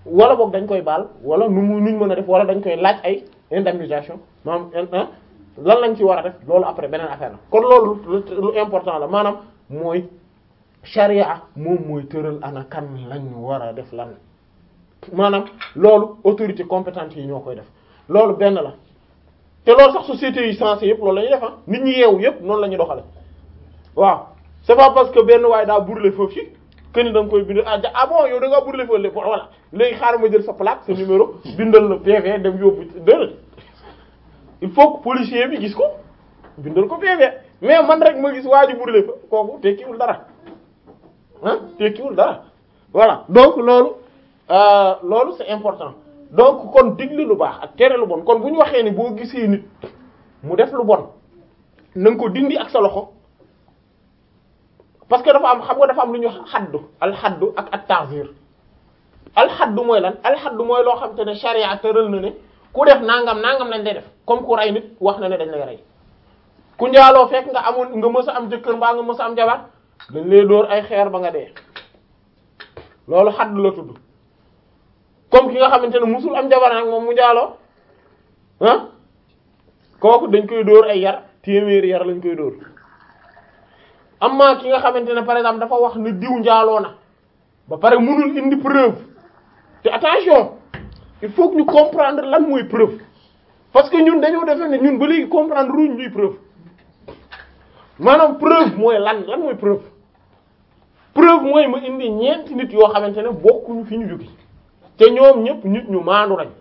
wala boog dañ koy baal wala nu mu nuñ mën a def wala dañ koy laaj ay indemnisation maanaam lan lañ ci war a def loolu après beneen affaire la kon loolu lu important la maanaam mooy charia moom mooy tëral ana kan lañ war a def lan maanaam loolu autorité compétente yi ñoo koy def loolu benn la te loolu sax sociétés yi sensé yëpp loolu la ñuy def ah nit ñi yeewu yëpp noonu la ñuy doxale waaw c'est pas parce que benn waaye daa brûler foofu ci que ni da nga koy bind ah ah bon yow da ngaa brûler foofu lépp voilà léegi xaaral ma jël sa plaque sa numéro bindal la PV dem yóbbu déedéet il faut que policier bi gis ko bindal ko PV mais man rek ma gis waa ji brûler fa kooku tekkiwul dara ah tekkiwul dara voilà donc loolu loolu c'est important donc kon digle lu baax ak tere lu bon kon bu ñu waxee ni boo gisee nit mu def lu bon na nga ko dindi ak sa loxo parce que dafa am xam nga dafa am lu ñu xaddu alxaddu ak at ta'zir alxaddu mooy lan alxaddu mooy loo xam te ne charia tëral na ne ku def nangam nangam lañ lay def comme ku rey nit wax na ne dañ lay rey ku njaaloo fekk nga amoon nga mës a am jëkkër mbaa nga mës a am jabar dañ lay dóor ay xeer ba nga dee loolu xaddu la tudd comme ki nga xamante ne musul am jabar nag moom mu njaaloo ah kooku dañ koy dóor ay yar téeméeri yar lañ koy dóor amma ki nga xamante ne par exemple dafa wax ne diw njaaloo na ba pare mënul indi preuve te attention il faut que ñu comprendre lan mooy preuve parce que ñun dañoo defee ne ñun ba léegi comprendre ruñ luy preuve maanaam preuve mooy lan lan mooy preuve preuve mooy ma indi ñeenti nit yoo xamante ne bokkuñu fi ñu jóge te ñoom ñëpp nit ñu maandu lañ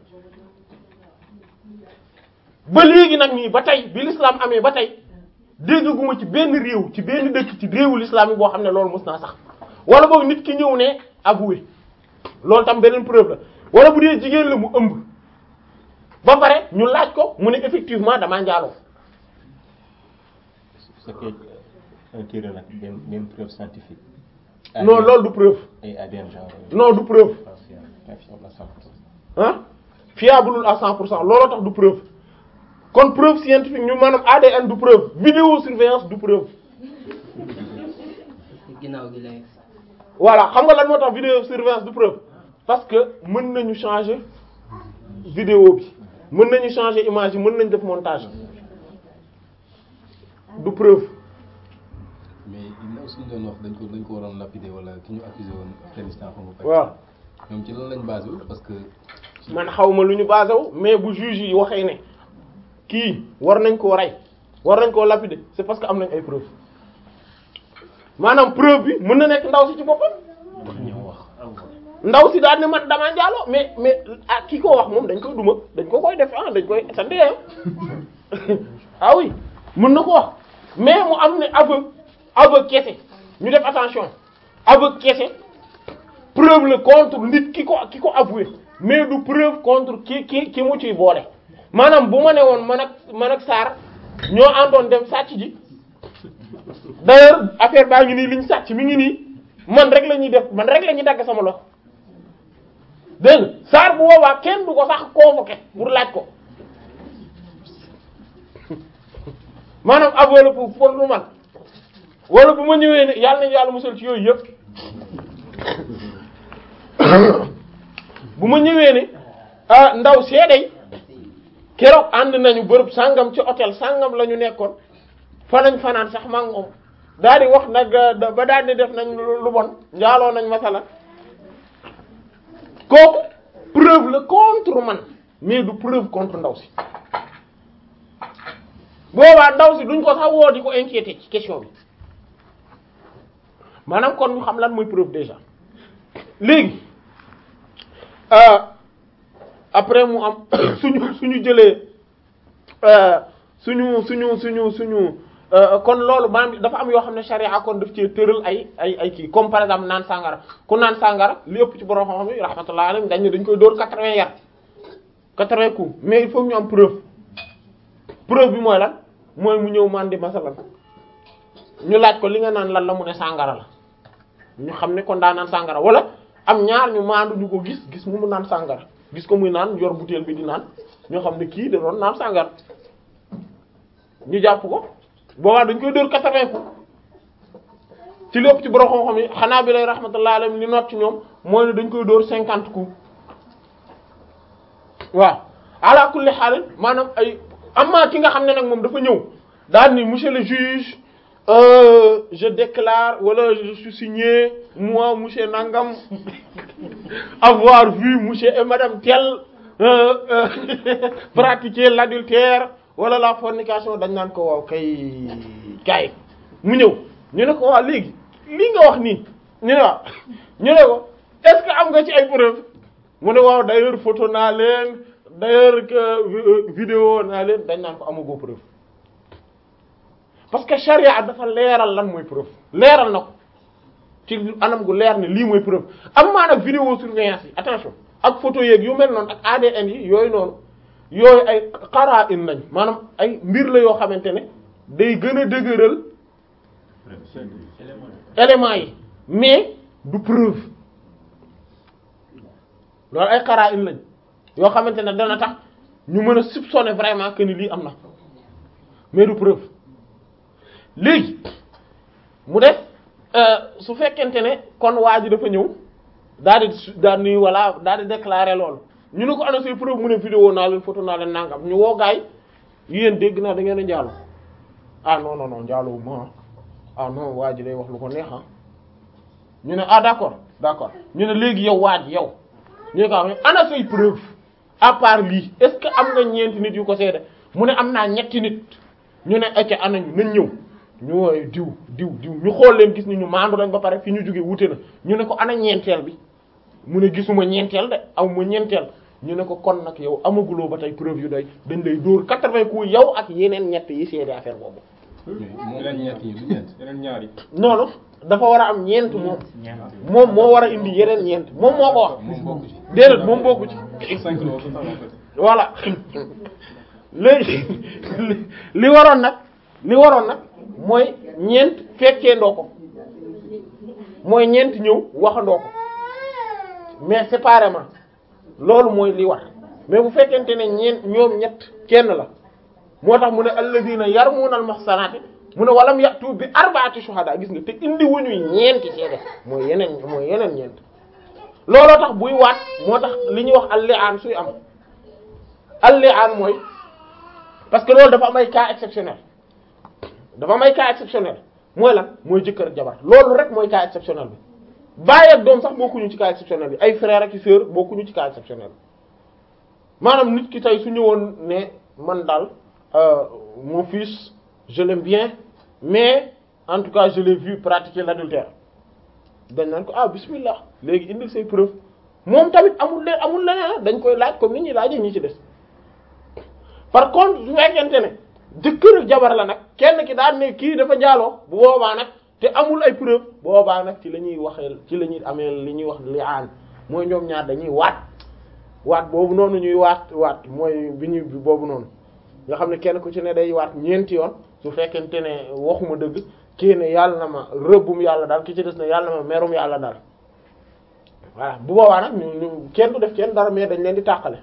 ba léegi nag nii ba tey bi l'islam amee ba tey déggaguma ci benn réew ci benn dëkk ci réewu l'islam yi boo xam ne loolu mës naa sax wala boog nit ki ñëw ne avoué loolu tam beneen preuve la wala bu dee jigéen la mu ëmb ba pare ñu laaj ko mu ne effectivement damaa njaaloo c'est que un tiré nag benn benn preuve scientifique. non loolu du preuve ay ADN genre. non du preuve ah. ah fiable à 100 pour cent looloo tax du preuve kon preuve scientifique ñu maanaam ADN du preuve vidéo surveillance du preuve ginnaaw gi lay voilà xam nga lan moo tax vidéo surveillance du preuve parce que mën nañu changer vidéo bi mën nañu changer image yi mën nañu def montage du preuve mais ginnaaw suñu doon wax dañ ko dañ ko waroon lapider wala ki ñu accusé woon Afghanistan xam nga. waaw ñoom ci lan lañ basé wu parce que. man xawma lu ñu basé wu mais bu juge yi waxee ne kii war nañ koo rey war nañ koo lapider c'est parce que am nañ ay preuve maanaam preuve bi mën na nekk ndaw si ci boppam ndaw si daal ne man damaa njaaloo mais mais ah ki ko wax moom dañ koy duma dañ ko koy def ah dañ koy sandee ah oui mën na ko wax mais mu am ne aveu aveu kese ñu def attention aveu kese preuve la contre nit ki ko ki ko avoué mais du preuve contre ki ki ki mu ciy boole maanaam bu ma ne woon man ak man ak Sarr ñoo àndoon dem sàcc ji d'ailleurs affaire baa ngi nii liñ sàcc mi ngi nii man rek la ñuy def man rek la ñuy dagg sama loxo dégg nga Sarr bu boobaa kenn du ko sax convoqué pour laaj ko maanaam avoué la pour pour lu man wala bu ma ñëwee ne yàlla nañu yàlla musal ci yooyu yëpp bu ma ñëwee ne ah ndaw seeday keroog ànd nañu bërëb sàngam ci hôtel sàngam la ñu nekkoon fa nañ fanaan sax maa ngi moom daal di wax nag ba daal di def nañ lu bon njaaloo nañ masala kooku preuve la contre man mais du preuve contre ndaw si boobaa ndaw si duñ ko sax woo di ko inquiéter ci question bi maanaam kon ñu xam lan mooy preuve déjà léegi après mu am suñu suñu jëlee suñu suñu suñu suñu kon loolu maanaam dafa am yoo xam ne charia kon daf cee tëral ay ay ay kii comme par exemple naan sàngara ku naan sàngara li ëpp ci borom xam-xam yi rahmatullah alayhi dañ ne dañ koy dóor quatre-vingts yar quatre-vingts coups mais il faut ñu am preuve preuve bi mooy lan mooy mu ñëw mandi masalan ñu laaj ko li nga naan lan la mu ne sàngara la ñu xam ne kon daa naan sàngara wala am ñaar ñu maandu ñu ko gis gis mu mu naan sàngara gis ko muy naan yor butéel bi di naan ñoo xam ne kii da doon naan sàngara ñu jàpp ko boobaa dañ koy dóor quatre-vingts coups ci lépp ci borom xam-xam yi xanaa bi lay rahmatullah alayhi li noot ci ñoom mooy ne dañ koy dóor cinquante coups waaw ala kulli xaal maanaam ay amma ki nga xam ne nag moom dafa ñëw daal ni monsieur le juge euh, je déclare wala je suis signé moi monsieur Nangam avoir vu monsieur et madame tel euh, euh, pratiquer l'adultère wala la fornication dañ naan ko waaw kay kay mu ñëw ñu ne ko waaw léegi lii nga wax nii ñu ne waaw ñu ne ko est-ce que am nga ci ay preuves mu ne waaw d'ailleurs photo naa leen d'ailleurs que vidéo naa leen dañ naan ko amagoo preuve parce que charia dafa leeral lan mooy preuve leeral na ko ci anam gu leer ne lii mooy preuve am maa nag vidéo surveillance yi attention ak photo yeeg yu mel noonu ak ADN yi yooyu noonu yooyu ay qara'in lañ maanaam ay mbir la yoo xamante ne day gën a dëgëral éléments yi mais du preuve loolu ay qara'in lañ yoo xamante ne dana tax ñu mën a soupçonner vraiment que ni lii am na mais du preuve léegi mu def su fekkente ne kon waa ji dafa ñëw daal di daal ni voilà daal di déclarer loolu ñu ne ko ana say preuve mu ne vidéo naa leen photo naa leen nangam ñu woo gaay yéen dégg naa da ngeen a njaalo ah non non non njaalo wu ma ah non waa ji day wax lu ko neex ah ñu ne ah d'accord d'accord ñu ne léegi yow waa ji yow ñu ne ko am ana say preuve à part lii est-ce que am nga ñeenti nit yu ko seede mu ne am naa ñetti nit ñu ne acca anañu nañ ñëw ñu woowe diw diw diw ñu xool leen gis ni ñu maandu lañ ba pare fi ñu jóge wute na ñu ne ko ana ñeenteel bi mu ne gisuma ñeenteel de aw ma ñeenteel ñu ne ko kon nag yow amaguloo ba tey preuve yu doy dañ lay dóor quatre-vingts coups yow ak yeneen ñett yi seede affaire boobu moom la ñett yi du ñeent. yeneen ñaari noonu dafa war a am ñeent moom moom moo war a indi yeneen ñeent moom moo ko wax moom bokk ci. déedéet moom bokku ci cinq la total en fait voilà léegi li waroon nag li waroon nag mooy ñeent fekkee ndoo ko mooy ñeent ñëw waxandoo ko mais séparément loolu mooy li war mais bu fekkente ne ñeent ñoom ñett kenn la moo tax mu ne alladina yarmuuna al muhsanaati mu ne walam yatu bi arbaati shuhada gis nga te indi wuñuy ñeenti seede mooy yeneen mooy yeneen ñeent looloo tax buy waat moo tax li ñuy wax al-li'aan suy am al-li'aan mooy parce que loolu dafa am ay cas exceptionnel dafa am ay cas exceptionnel mooy lan mooy jëkkër ak jabar loolu rek mooy cas exceptionnel bi baay ak doom sax bokkuñu ci cas exceptionnel bi ay frère ak sœur bokkuñu ci cas exceptionnel maanaam nit ki tey su ñëwoon ne man daal euh, mon fils je l'aime bien mais en tout cas je l'ai vu pratiquer l'adultère dañ naan ko ah bismillah léegi indil say preuve moom tamit amul leen amul leneen dañ koy laaj comme ni ñuy laajee ñi ci des par contre su fekkente ne jëkkër ak jabar la nag kenn ki daan ne kii dafa njaaloo bu boobaa nag te amul ay preuve boobaa nag ci la ñuy waxee ci la ñuy amee li ñuy wax li'aan mooy ñoom ñaar dañuy waat waat boobu noonu ñuy waat waat mooy bi ñu boobu noonu nga xam ne kenn ku ci ne day waat ñeenti yoon su fekkente ne waxuma dëgg kii ne yàlla na ma rëbbum yàlla daal ki ci des ne yàlla na ma merum yàlla daal voilà bu boobaa nag ñu ñu kenn du def kenn dara mais dañ leen di tàqale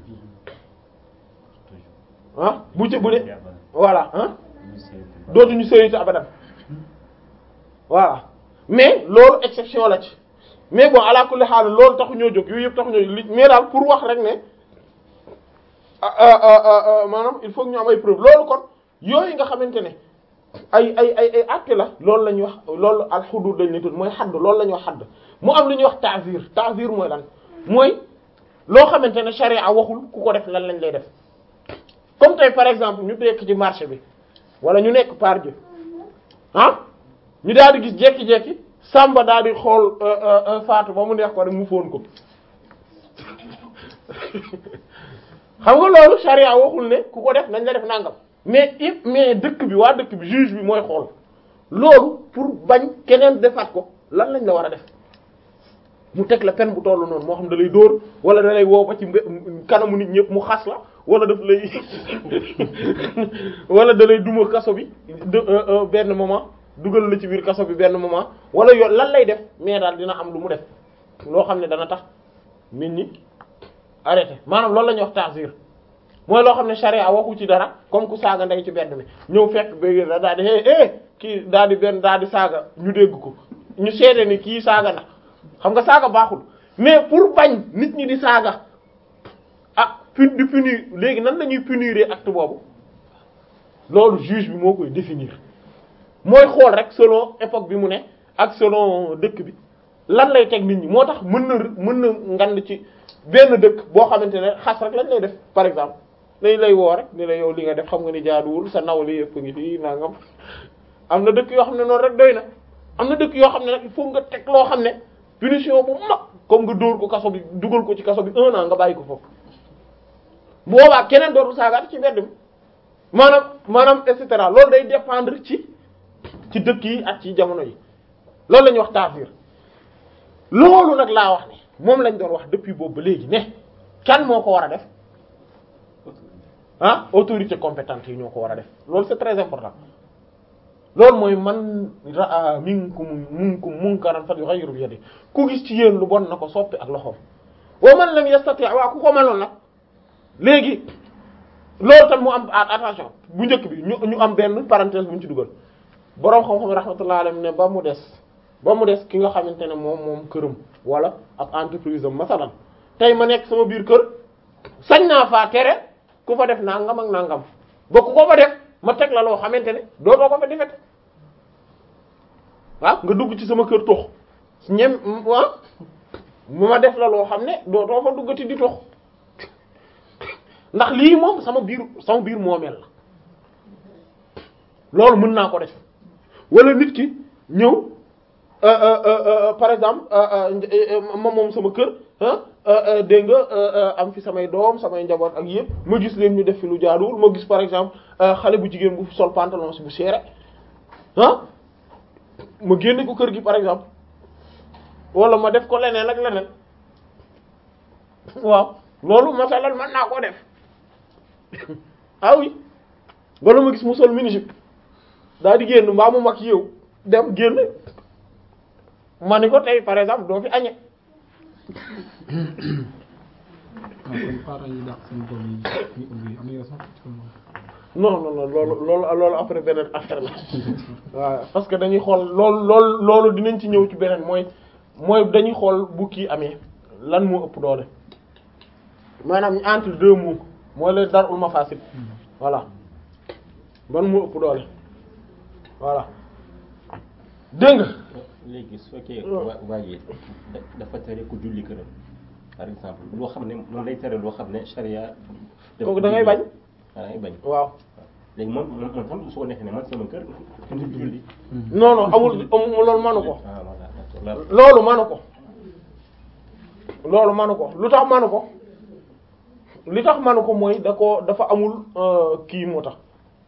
ah bu ci bu dee voilà ah dootuñu sëyite abadan voilà mais loolu exception la ci mais bon ala kulli xaal loolu taxu ñoo jóg yooyu yëpp taxu ñoo li mais daal pour wax rek ne maanaam il faut que ñu am ay preuve loolu kon yooyu nga xamante ne ay ay ay ay acte la loolu la ñuy wax loolu al xudud lañ ne tudd mooy xadd loolu la ñuy wax xadd mu am lu ñuy wax ta'zir ta'zir mooy lan mooy loo xamante ne charia waxul ku ko def lan lañ lay def comme tey par exemple ñu nekk ci marché bi wala ñu nekk par Dieu ah ñu daal di gis jekki-jekki Samba daal di xool Fatou ba mu neex ko rek mu fóon ko xam nga loolu charia waxul ne ku ko def nañ la def nangam mais it mais dëkk bi waa dëkk bi juge bi mooy xool loolu pour bañ keneen defaat ko lan lañ la war a def mu teg la peine bu tollu noonu moo xam da lay dóor wala da lay woo ba ci mbe- kanamu nit ñëpp mu xas la wala daf lay wala da lay duma kaso bi de benn moment dugal la ci biir kaso bi benn moment wala yo lan lay def mais daal dina am lu mu def loo xam ne dana tax nit ñi arrêté maanaam loolu la ñuy wax ta'zir mooy loo xam ne charia waxu ci dara comme ku saaga ndey ci benn mi ñëw fekk ba da daal di eh eh kii daal di benn daal di saaga ñu dégg ko ñu seede ni kii saaga na xam nga saaga baaxul mais pour bañ nit ñi di saaga ah pun di punir léegi nan la ñuy punir acte boobu loolu juge bi moo koy définir mooy xool rek selon époque bi mu ne ak selon dëkk bi lan lay teg nit ñi moo tax mën na mën na ngand ci benn dëkk boo xamante ne xas rek lañ lay def par exemple dañ lay woo rek ni la yow li nga def xam nga ni jaaduwul sa naw li yëpp ngi fii nangam am na dëkk yoo xam ne noonu rek doy na am na dëkk yoo xam ne nag il faut nga teg loo xam ne punition bu mag comme nga dóor ko kaso bi dugal ko ci kaso bi un an nga bàyyi ko foofu boobaa keneen dootul saagaat ci mbedd mi maanaam maanaam et cetera loolu day dépendre ci ci dëkk yi ak ci jamono yi loolu la ñuy wax taafir loolu nag laa wax ne moom lañ doon wax depuis boobu ba léegi ne kan moo ko war a def ah autorité compétente yi ñoo ko war a def loolu c'est très important loolu mooy man raa minkum minkum munkaran falyughayyirhu bi yadihi ku gis ci yéen lu bon na ko soppi ak loxoom wa man lam yastati' waaw ku ko mënoon nag léegi loolu tam mu am attention bu njëkk bi ñu ñu am benn parenthèse bu ñu ci dugal boroom xam-xam rahmatullahi alayhi ne ba mu des ba mu des ki nga xamante ne moom moom këram wala ab entreprise am masalan tey ma nekk sama biir kër sañ naa faa tere ku fa def nangam ak nangam ba ku ko fa def ma teg la loo xamante ne dootoo ko fa defet waaw nga dugg ci sama kër tox ñem ah ma def la loo xam ne dootoo fa duggati di tox ndax lii moom sama biir sama biir moomeel la loolu mën naa ko def wala nit ki ñëw par exemple ma moom sama kër dégg nga am fi samay doom samay njaboot ak yëpp ma gis leen ñu def fi lu jaaduwul ma gis par exemple xale bu jigéen bu sol pantalon si bu seere ah ma génne ko kër gi par exemple wala ma def ko leneen ak leneen waaw loolu masalal mën naa koo def ah oui wala ma gis mu sol mini-jupe daa di génn mbaa mu mag yow dem génn ma ni ko tey par exemple doo fi añe kon parents yi dàq seen doom yi ñu ubbi am na sax non non non loolu loolu loolu après beneen affaire la waaw parce que dañuy xool loolu loolu loolu dinañ ci ñëw ci beneen mooy mooy dañuy xool bu kii amee lan moo ëpp doole maanaam entre deux mots mooy leen darul mafasid voilà ban moo ëpp doole voilà dégg nga léegi su fekkee waa waa ji dafa tere ku julli këram par exemple loo xam ne moom lay tere loo xam ne charia kooku da ngay bañ da ngay bañ waaw léegi moom moom moom tam su ko neexee ne man sama kër kenn du julli non non amul amul loolu manu ko ah voilà d'accord loolu manu ko loolu manu ko lu tax manu ko li tax manu ko mooy da ko dafa amul kii moo tax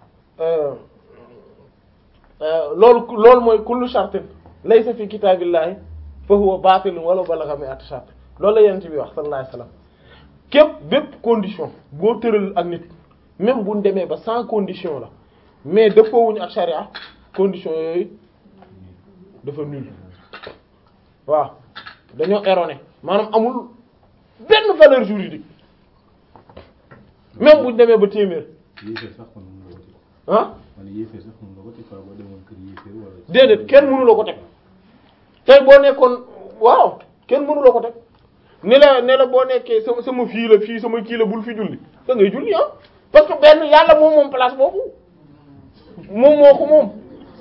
loolu loolu mooy kullu shartin laysa fi kitaabillahi fa huwa baatilun wala balagha mi'ata shart loolu la yonent bi wax sallallahu alayhi wasallam képp bépp condition boo tëral ak nit même bu ñu demee ba sans condition la mais dëppoowuñu ak charia condition yooyu dafa nul waaw dañoo erroné maanaam amul benn valeur juridique même bu ñu demee ba téeméer yéeféer sax kon mën nga ko ci ah man yéeféer sax mën nga ko ci quoi boo demoon kër yéeféer wala déedéet kenn mënu la ko teg tey boo nekkoon waaw kenn mënu la ko teg ne la ne la boo nekkee sama sama fii la fii sama kii la bul fi julli da ngay julli ah parce que benn yàlla moom moom place boobu moom moo ko moom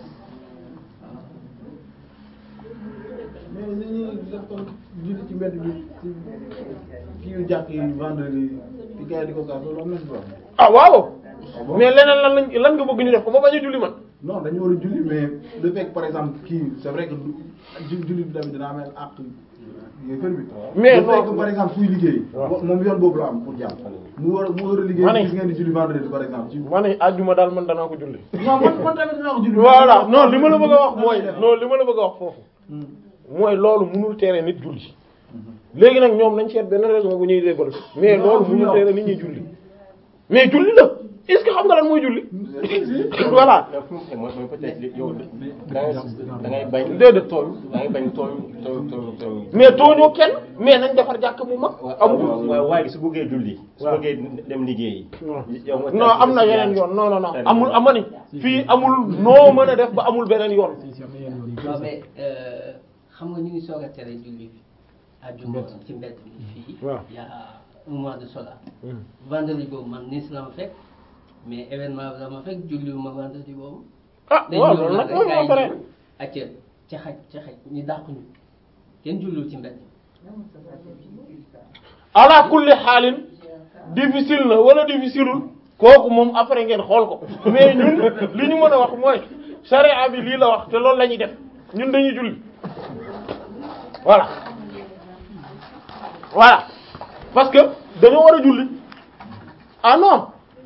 mais ni ñuy def kon julli ci mbedd bi ci kii yu jàkk yi vendredi di gars yi di ko gaas loolu am nañ ko wax ah waaw mais leneen lan lañ lan nga bëgg ñu def ko ba bañ a julli man non dañu war a julli mais le fait que par exemple kii c'est vrai que du ju- julli bi tamit dina amee àq yéefar bi Mais le fait non. que par exemple kuy liggéey waaw. moom yoon boobu la am pour jàmm mu war a mu war a Ma liggéey ne. gis ngeen di julli vendredi par exemple ci ma ne àjjuma daal man danaa ko julli non man man tamit dinaa ko julli voilà non li ma la bëgg a wax mooy non li ma la bëgg a wax foofu Hmm. mooy loolu mënul tere nit julli léegi nag ñoom nañ seet benn raison bu ñuy développé mais Non, loolu fu mënul ñëw. tere nit ñi julli mais julli la est-ce que xam nga lan mooy julli voilà mais fu mu ne mooy mooy peut-être li yow da ngay da ngay bañ. Déedéet. tooñ da ngay bañ tooñ tooñ tooñ tooñ. mais tooñoo kenn mais nañ defar jàkk bu mag amul waaw waaye su bëggee julli. su waaw. bëggee dem liggéeyi. yow nga non am na yeneen yoon non non non amul amani fii amul noo mën a def ba amul beneen yoon si si am na yenn yoon yu non bëri mais euh, xam nga ñu ngi soog a tere julli àjjuma ci mbedd bi fii. waaw. y a un mois de cela vendredi boobu man Nice la ma fekk mais événement bi la ma fekk julliwuma vendredi boobu ah dañ waaw ñëw loolu nag nag moom rek moo pare gars yi acca ca xaj ca xaj ñu dàq ñu kenn julliwu ci mbedd ala kulli xaalin difficile na wala difficileul kooku moom après ngeen xool ko mais ñun li ñu mën a wax mooy charia bi lii la wax te loolu la ñuy def ñun dañuy julli voilà voilà parce que dañoo war a julli ah non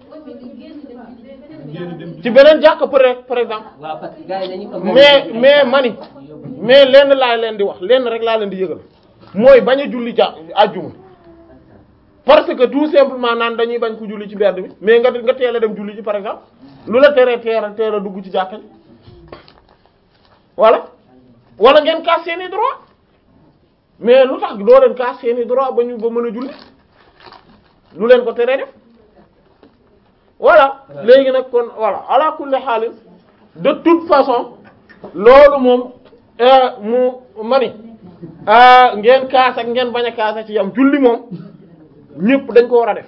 ci beneen jàkk peut par exemple waaw parce que gars yi dañu ko mais mais mani mais lenn laa leen di wax lenn rek laa leen di yëgal mooy bañ a julli ja àjjuma parce que tout simplement naan dañuy bañ ko julli ci mbedd bi mais nga nga teel a dem julli ci par exemple lu la teree teel a teel a dugg ci jàkka ji voilà wala ngeen kaas seeni droit mais lu tax doo leen kaas seeni droit ba ñu ba mën a julli lu leen ko teree def voilà léegi nag kon voilà ala kulli xaalis de toute façon loolu moom euh, mu mani ah ngeen kaas ak ngeen bañ a kaas a ci yam julli moom ñëpp dañ ko war a def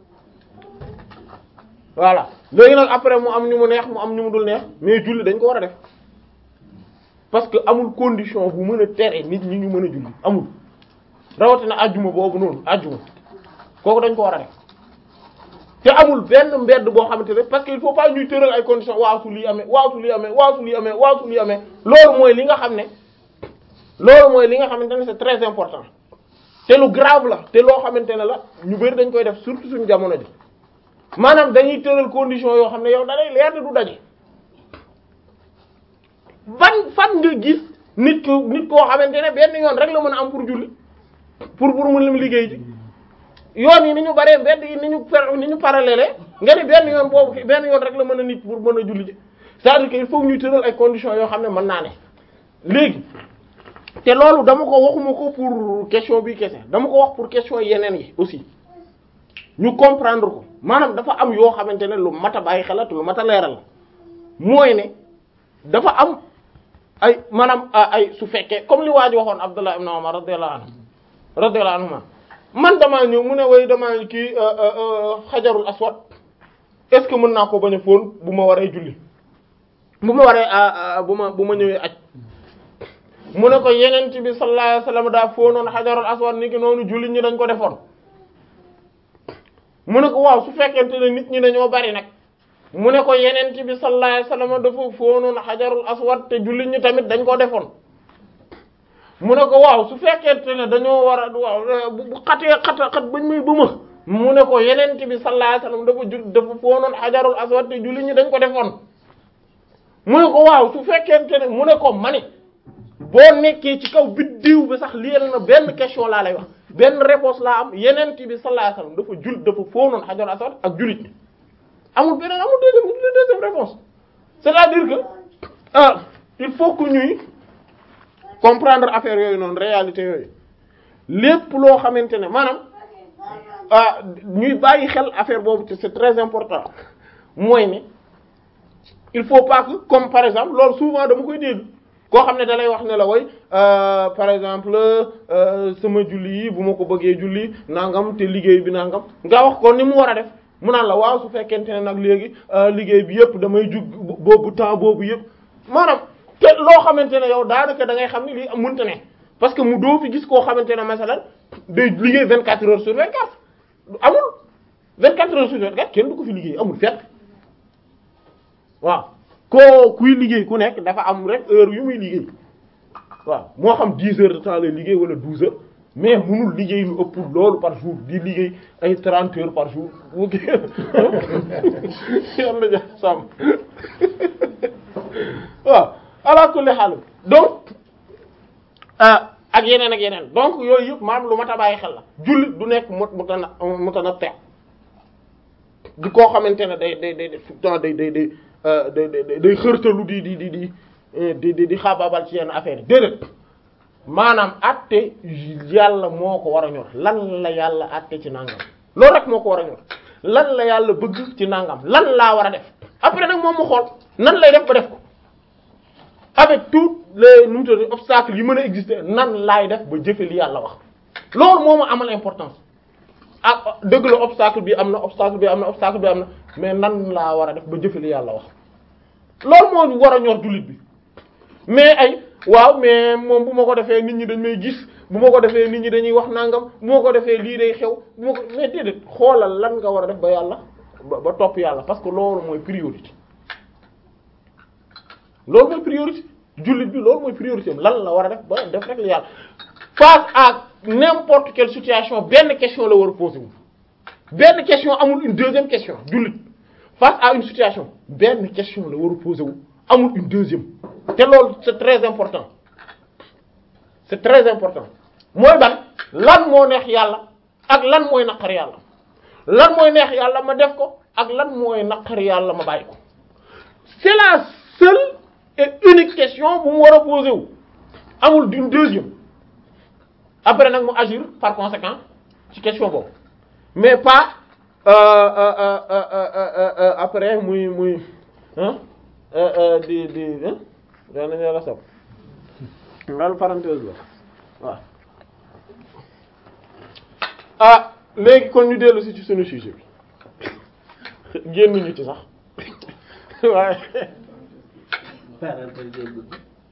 voilà léegi nag après mu am ñu mu neex mu am ñu mu dul neex mais julli dañ ko war a def parce que amul condition bu mën a tere nit ñi ñu mën a julli amul rawatina ajjuma boobu noonu ajjuma kooku dañ ko war a def te amul benn mbedd boo xamante ne parce que il faut pas ñuy tëral ay conditions waaw su lii amee waaw su lii amee waaw su lii amee waaw su lii amee loolu mooy li nga xam ne loolu mooy li nga xamante ne c'est très important te lu grave la te loo xamante ne la ñu bari dañ koy def surtout suñu jamono ji maanaam dañuy tëral conditions yoo xam ne yow da lay leer te du daje ban fan nga gis nit ko nit koo xamante ne benn yoon rek la mën a am pour julli pour pour mu lim liggéey ji yoon yi ni ñu baree mbedd yi ni ñu per ni ñu parallèle nga ni benn yoon boobu benn yoon rek la mën a nit pour mën a julli ji c'est-à-dire que il faut ñuy tëral ay conditions yoo xam ne mën naa ne léegi te loolu dama ko waxuma ko pour question bi kese dama ko wax pour question yeneen yi aussi ñu comprendre ko maanaam dafa am yoo xamante ne lu mat a bàyyi xelat lu mat a leeral mooy ne dafa am ay maanaam ay su fekkee comme li waa ji waxoon Abdullah ibn Umar radiyallahu anhu radiyallahu anhuma man damaa ñëw mu ne way damaa kii xajarul aswad est ce que mën naa ko bañ a fóon bu ma waree julli bu ma waree bu ma bu ma ñëwee aj mu ne ko yenent bi sallallahu alayhi wasallam daa fóonoon xajarul aswad ni ki noonu julli ñi dañ ko defoon mu ne ko waaw su fekkente ne nit ñi dañoo bari nag mu ne ko yenent bi sallallahu alayhi wasallam dafa fóonoon xajarul aswad te julli ñi tamit dañ ko defoon mu ne ko waaw su fekkente ne dañoo war a waaw bu xatee xata xat bañ muy bëma mu ne ko yenent bi sallallahu alayhi wasallam dafa ju dafa foonoon xajarul aswad te julli ñi dañ ko defoon mu ne ko waaw su fekkente ne mu ne ko mani boo nekkee ci kaw biddiw bi sax liyel na benn question laa lay wax benn réponse laa am yenent bi sallallahu alayhi wasallam dafa jul dafa foonoon xajarul aswad ak jullit ñi amul beneen amul deuxième deuxième réponse c'est-à-dire que ah il faut que ñuy comprendre affaire yooyu noonu réalité yooyu lépp loo xamante ne maanaam ah ñuy bàyyi xel affaire boobu te c'est très important mooy ne il faut pas que comme par exemple loolu souvent dama koy dégg koo xam ne da lay wax ne la way par exemple sama julli yi bu ma ko bëggee julli nangam te liggéey bi nangam nga wax ko ni mu war a def mu naan la waaw su fekkente ne nag léegi liggéey bi yëpp damay jug boobu temps boobu yëpp maanaam te loo xamante ne yow daanaka da ngay xam ni lii mënta ne parce que mu doo fi gis koo xamante ne masalan day liggéey vingt quatre heures sur vingt quatre amul vingt quatre heures sur vingt quatre kenn du ko fi liggéey amul fekk waaw koo kuy liggéey ku nekk dafa am rek heure yu muy liggéey waaw moo xam dix heures de temps lay liggéey wala douze heures mais munul liggéey lu ëpp loolu par jour di liggéey ay trente heures par jour yàlla ja sàmm waaw ala kulli xaal donc ak yeneen ak yeneen donc yooyu yëpp maanaam lu mat a bàyyi xel la jullit du nekk mot mutana mutana te di koo xamante ne day day day temps day day day day day xërtalu di di di di di di di xaabaabal ci yenn affaire yi déedéet maanaam atte yàlla moo ko war a ñor lan la yàlla atte ci nangam loolu rek moo ko war a ñor lan la yàlla bëgg ci nangam lan laa war a def après nag moom mu xool nan lay def ba def ko avec tous les nu mu tudd obstacles yi mën a exister nan laay def ba jëfe li yàlla wax loolu moo ma amal importance ah dëgg la obstacle bi am na obstacle bi am na obstacle bi am na mais nan laa war a def ba jëfe li yàlla wax loolu moo war a ñor jullit bi mais ay waaw mais moom bu ma ko defee nit ñi dañ may gis bu ma ko defee nit ñi dañuy wax nangam bu ma ko defee lii day xew bu ma ko mais déedéet xoolal lan nga war a def ba yàlla ba ba topp yàlla parce que loolu mooy priorité loolu mooy priorité jullit bi loolu mooy priorité am lan la war a def ba def rek li yàlla face à n'importe quelle situation benn question la war a poser wu benn question amul une deuxième question jullit face à une situation benn question la war a poser wu amul une deuxième te loolu c'est très important c'est très important mooy ban lan moo neex yàlla ak lan mooy naqar yàlla lan mooy neex yàlla ma def ko ak lan mooy naqar yàlla ma bàyyi ko c'est la seule et unique question bu mu war a poser wu amul d'une deuxième après nag mu agir par conséquent ci question boobu mais pas euh, euh, euh, euh, euh, euh, euh, après muy muy hein euh, euh, di di hein daa nañu la sab loolu parenthèse la waaw ah léegi kon ñu dellu si ci sunu sujet bi génnuñu ci sax waaye parenthèse day gudd.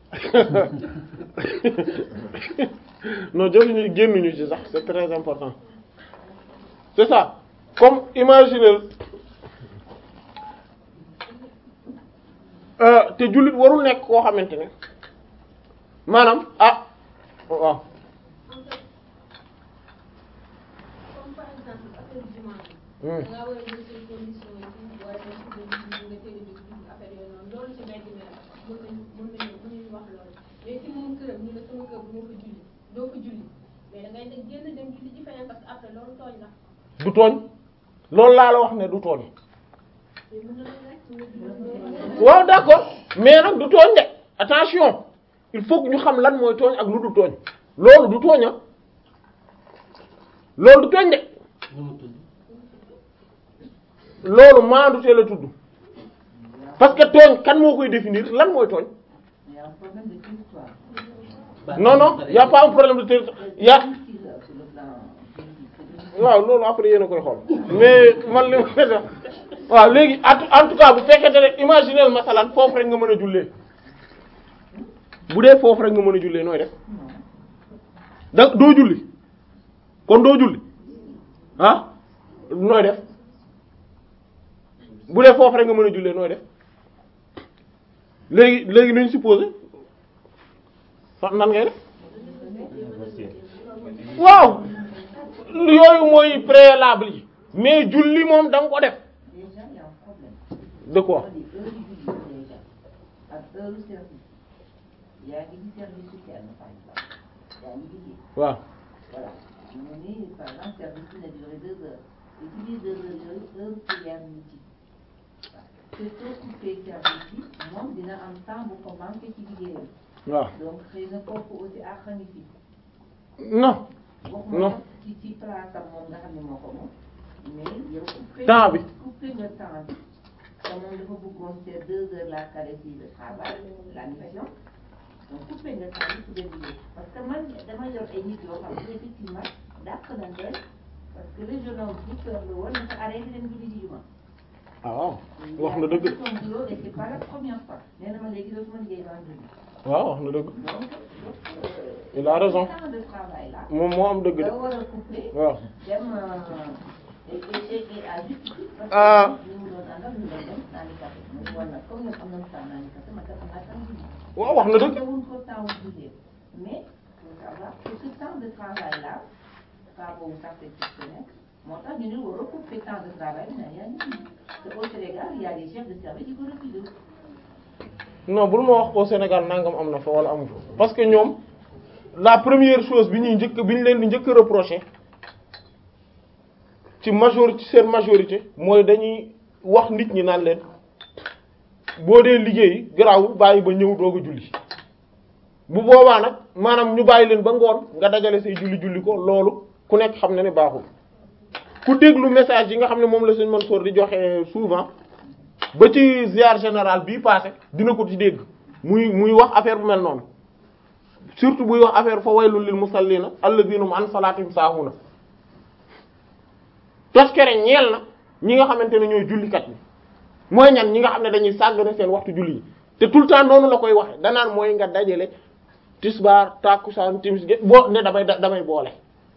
non jofuñu génnuñu ci sax c'est très important c'est ça comme imaginer euh, te jullit warul nekk koo xamante ne maanaam ah waaw comme par exemple affaire jumaa bi. Hmm. da ngaa war a jël say conditions yi pour war a dem ci benn bi nga teel a jóg dugg affaire yooyu noonu loolu ci mbedd mi la mën nañu mën nañu mën nañu wax loolu mais ci moom këram ñu ne sama kër bu ma fa julli doo fa julli mais da ngay dem génn dem julli ji feneen parce que après loolu tooñ la du tooñ loolu laa la wax ne du tooñ mais mën na la rek nga julli waaw d'accord mais nag du tooñ de attention il faut que ñu xam lan mooy tooñ ak lu du tooñ loolu du tooñ ah loolu du tooñ de nu mu tudd. loolu maandute la tudd parce que tooñ kan moo koy définir lan mooy tooñ Il y a un problème de territoire. Bah, non non y a pas un problème de territoire y a Ici, là, sur le plan juridique, waaw loolu après yéen a koy xool mais man li ma def waaw léegi en tout- en tout cas bu fekkente ne imaginer masalan foofu rek nga mën a jullee bu dee foofu rek nga mën a jullee nooy def da doo julli kon doo julli ah nooy def bu dee foofu rek nga mën a jullee nooy def léegi léegi nañ supposé fa nan ngay def waaw yooyu mooy préalable yi mais julli moom da nga ko def Déjà, il y a un problème. de quoi C'est-à-dire, heure du julli déjà. Ak heure du service. yaa ngi ci service su kenn par exemple. yaa ngi liggéey. waaw Voilà. ñu ni par exemple service bi na duré deux heures. et ci biir deux heures yooyu heure prière ñu ci. te soo coupé service bi moom dina am temps bu ko manqué ci liggéeyam. waaw donc xëy na kooku aussi àq ngi fi. non waxuma Non. nag ci ci place am moom nga xam ne moo ko moom mais yow coupé Temps bi. coupé nga temps bi te moom dafa bëggoon c'est deux heures la calé ci le travail la mission donc coupé nga temps bi su dee liggéey parce que man dama yor ay nit yoo xam ne effectivement dàq nañ leen parce que le jeune homme bu kër la woon dafa arrêté dem julli ji juma ah waaw wax na dëgg de son boulot et c'est pas la première fois nee na ma léegi dootuma liggéey vendredi waaw wax na dëgg donc euh, Il a raison. ce temps de travail là moom moo am dëgg de da war a couper waaw dem et et et à juste titre parce Ah. que ñu mu doon àndal ñu doon dem naani café mu ne woon nag comme ñoom am nañu temps naani café man tam am naa temps julli waaw wax na dëgg dewuñ ko temps julli mais faut savoir que ce temps de travail là pas boobu sax c'est exceptionnel moo tax ñu ne war a couper temps de travail bi naan yaa ngi julli te au Sénégal il y a des chefs de service yu ko refusé non bul ma wax au Sénégal nangam am na fa wala amu fa parce que ñoom la première chose bi ñuy njëkk bi ñu leen di njëkk a reprocher ci majorité seen majorité mooy dañuy wax nit ñi naan leen boo dee liggéey garaawul bàyyi ba ñëw doog a julli bu boobaa nag maanaam ñu bàyyi leen ba ngoon nga dajale say julli julli ko loolu ku nekk xam na ne baaxul ku déglu message yi nga xam ne moom la sëñ Mansour di joxe souvent ba ci ziar général bii passé dina ko ci dégg muy muy wax affaire bu mel noonu surtout buy wax affaire fa waylul lil musallina alladhina hum an salatihim saahuna toskere ñeel na ñi nga xamante ne ñooy jullikat bi mooy ñan ñi nga xam ne dañuy sàggane seen waxtu julli yi te tout le temps noonu la koy waxe danaan mooy nga dajale tisbaar tàkkusaan timis ge boo ne damay damay boole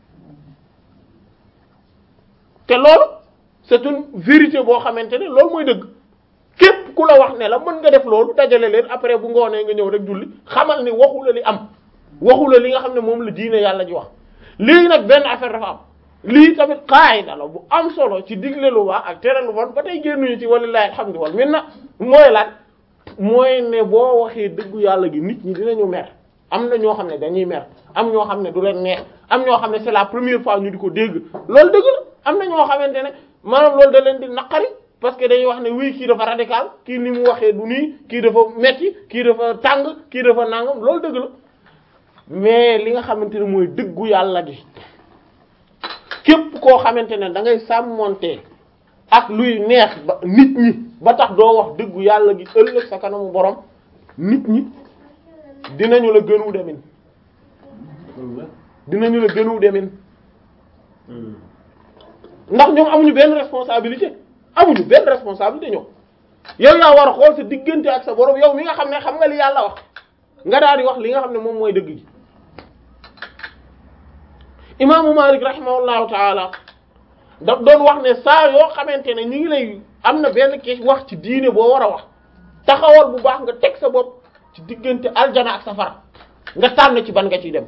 te loolu c'est une vérité boo xamante ne loolu mooy dëgg képp ku la wax ne la mën nga def loolu dajale leen après bu ngoonee nga ñëw rek julli xamal ni waxu la li am waxu la li nga xam ne moom la diine yàlla ji wax léegi nag benn affaire dafa am lii tamit qaayida la bu am solo ci digle lu baax ak tere lu bon ba tey génnuñu ci walillahi alhamdu wal minna mooy lan mooy ne boo waxee dëggu yàlla gi nit ñi dinañu mer am na ñoo xam ne dañuy mer am ñoo xam ne du leen neex am ñoo xam ne c'est la première fois ñu di ko dégg loolu dëgg la am na ñoo xamante ne maanaam loolu da leen di naqari parce que dañuy wax ne wii kii dafa radical kii ni mu waxee du nii kii dafa metti kii dafa tàng kii dafa nangam loolu dëgg la mais li nga xamante ne mooy dëggu yàlla gi képp koo xamante ne da ngay sàmmonte ak luy neex ba nit ñi ba tax doo wax dëggu yàlla gi ëllëg sa kanamu borom nit ñi dinañu la gënu demin dinañu la gënu demin ndax ñoom amuñu benn responsabilité amuñu benn responsabilité ñoom yow yaa war a xool sa diggante ak sa borom yow mi nga xam ne xam nga li yàlla wax nga daal di wax li nga xam ne moom mooy dëgg gi imaamu Malik rahimahullahu taala daf doon wax ne saa yoo xamante ne ñu ngi lay am na benn ki wax ci diine boo war a wax taxawal bu baax nga teg sa bopp ci diggante aljana ak safara nga tànn ci ban nga ciy dem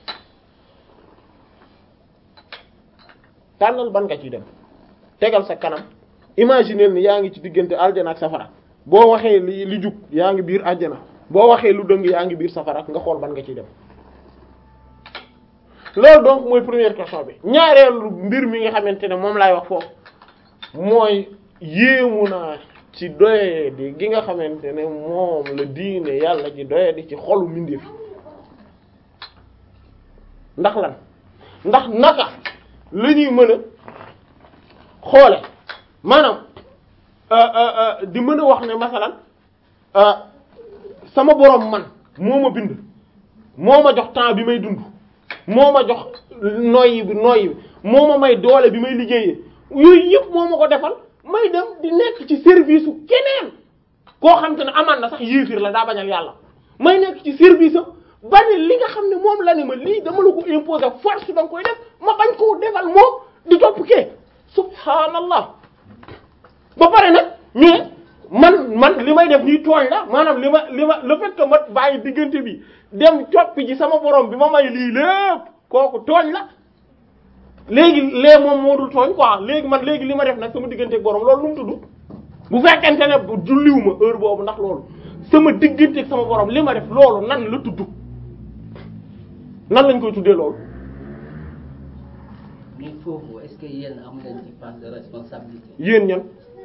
tànnal ban nga ciy dem tegal sa kanam imaginer ni yaa ngi ci diggante aljana ak safara boo waxee li li jub yaa ngi biir aljana boo waxee lu dëng yaa ngi biir safara nga xool ban nga ciy dem loolu donc mooy première question bi ñaareelu mbir mi nga xamante ne moom laay wax foofu mooy yéemu naa ci doyadi gi nga xamante ne moom la diine yàlla ji doyadi ci xolu mbindeef ndax lan ndax naka la ñuy mën a xoole maanaam di mën a wax ne masalan sama borom man moo ma bind moo ma jox temps bi may dund moo ma jox noyyi bi noyyi bi moo ma may doole bi may liggéeyee yooyu yëpp moo ma ko defal may dem di nekk ci service u keneen koo xam te ne amaan na sax yéefir la daa bañal yàlla may nekk ci service am ba ne li nga xam ne moom la ne ma lii dama la ko imposer force da nga koy def ma bañ koo defal moom di topp kee subhaanallah ba pare nag mais man man li may def nii tooñ la maanaam li ma li ma le fait que ma bàyyi diggante bi dem coppi ji sama borom bi ma may lii lépp kooku tooñ la léegi lee moom moo dul tooñ quoi léegi man léegi li ma def nag sama digganteeg borom loolu lu mu tudd bu fekkente ne julliwuma heure boobu ndax loolu sama digganteeg sama borom li ma def loolu nan la tudd nan lañ koy tuddee loolu. mais foofu est-ce que yéen am nañ ci part de responsabilité. yéen ñan.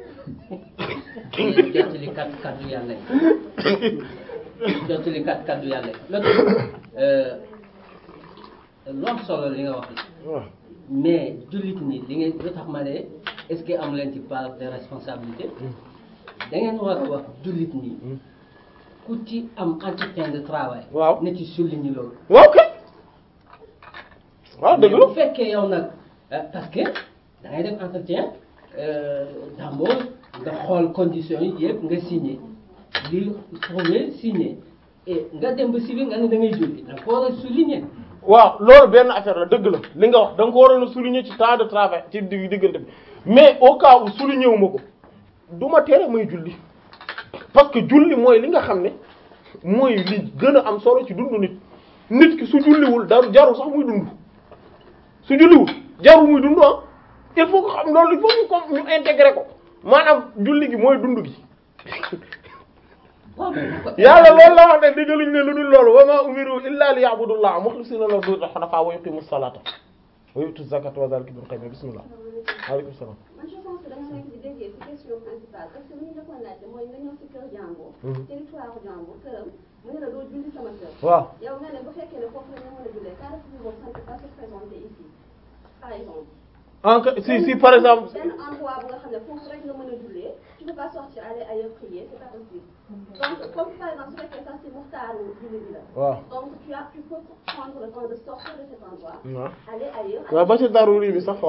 yéen jottali kat kaddu yàlla yi jottali kat kaddu yàlla yi loolu lu am solo li nga wax waaw mais jullit ñi li ngeen lu tax ma ne est-ce que am leen ci part de responsabilité da ngeen war a wax jullit ñi ku ci am entretien de travail. waaw na ci souligner loolu. waaw kay waaw dëgg mais la bu fekkee yow nag euh, parce que da ngay def entretien euh, d'embauche nga xool conditions yi yëpp nga signé li prouvé signé et nga dem ba si biir nga ne da ngay julli da nga ko war a souligner. waaw loolu benn affaire la dëgg la li nga wax da nga ko waroon a souligner ci temps de travail ci digg diggante bi mais au cas où souligner wu ma ko du ma tere may julli parce que julli mooy li nga xam ne mooy li gën a am solo ci dundu nit nit ki su julliwul daru jarul sax muy dund su julliwul jarul muy dund ah il faut que xam loolu il faut ñu ko ñu intégrer ko maanaam julli gi mooy dund gi waaw mais bu ko- yàlla loolu la wax ne diggaluñ ne lu dul loolu wa ma umiru illa li ya'budullaha mukhlisina lahu dina hunafa wa yuqimu salata wa yu'tu zakata wa dhalika dinul qayyim bismillah aleykum salaam man je pense que da nga nekk di déggee ci question principale parce que li ñu defoon laajte mooy nga ñëw ci kër jàmbur. territoire jàmbur këram mu ne la doo julli sama kër. waaw yow nga ne bu fekkee ne foofu la ñu mën a jullee car si moom ça ne peut pas se présenter ici par exemple. en que si si par exemple benn endroit bu nga xam ne foofu rek nga mën a jullee tu peux pas sortir aller ailleurs prier c'est pas possible. donc comme par exemple su fekkee sax si muxtaaru julli bi la. waaw donc tu as tu peux prendre le temps de sortir de cet endroit. waaw aller ailleurs. waaw ba ci daruri bi sax waaw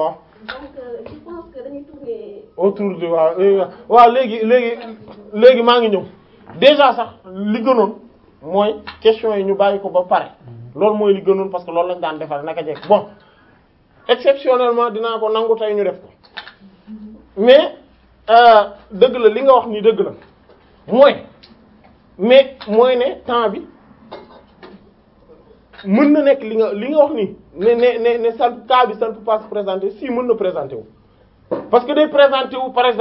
donc euh, je pense que dañuy tourner autour de waaw eh, waaw léegi léegi léegi maa ngi ñëw déjà sax li gënoon mooy question yi ñu bàyyi ko ba pare loolu mooy li gënoon parce que loolu lañ daan defal naka jekk bon exceptionnellement dinaa ko nangu tey ñu def ko mais euh, dëgg la li nga wax nii dëgg la mooy mais mooy ne temps bi mën na nekk li nga li nga wax nii ne ne ne ne ça cas bi ça ne peut pas se présenter si mën na présenter wu parce que day présenter wu par exemple